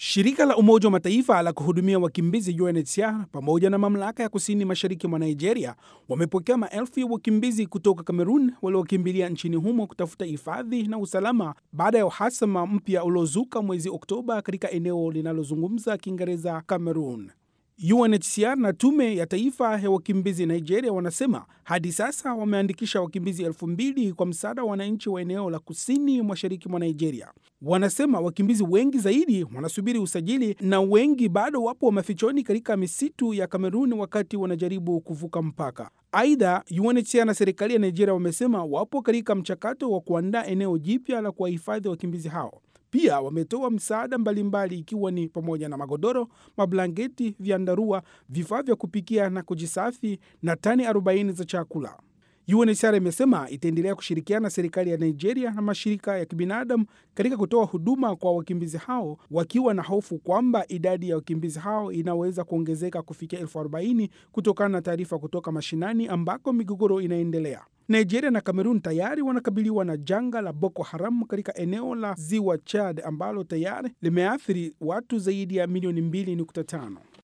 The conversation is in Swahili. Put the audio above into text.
Shirika la Umoja wa Mataifa la kuhudumia wakimbizi UNHCR pamoja na mamlaka ya kusini mashariki mwa Nigeria wamepokea maelfu ya wakimbizi kutoka Kamerun waliokimbilia nchini humo kutafuta hifadhi na usalama baada ya uhasama mpya uliozuka mwezi Oktoba katika eneo linalozungumza Kiingereza Kamerun. UNHCR na tume ya taifa ya wakimbizi Nigeria wanasema hadi sasa wameandikisha wakimbizi elfu mbili kwa msaada wa wananchi wa eneo la kusini mashariki mwa Nigeria. Wanasema wakimbizi wengi zaidi wanasubiri usajili na wengi bado wapo mafichoni katika misitu ya Kamerun wakati wanajaribu kuvuka mpaka. Aidha, UNHCR na serikali ya Nigeria wamesema wapo katika mchakato wa kuandaa eneo jipya la kuwahifadhi wakimbizi hao. Pia wametoa msaada mbalimbali ikiwa ni pamoja na magodoro, mablanketi, vyandarua, vifaa vya kupikia na kujisafi na tani 40 za chakula. UNHCR imesema itaendelea kushirikiana na serikali ya Nigeria na mashirika ya kibinadamu katika kutoa huduma kwa wakimbizi hao, wakiwa na hofu kwamba idadi ya wakimbizi hao inaweza kuongezeka kufikia elfu arobaini kutokana na taarifa kutoka mashinani ambako migogoro inaendelea. Nigeria na Kamerun tayari wanakabiliwa na janga la Boko Haram katika eneo la ziwa Chad ambalo tayari limeathiri watu zaidi ya milioni 2.5.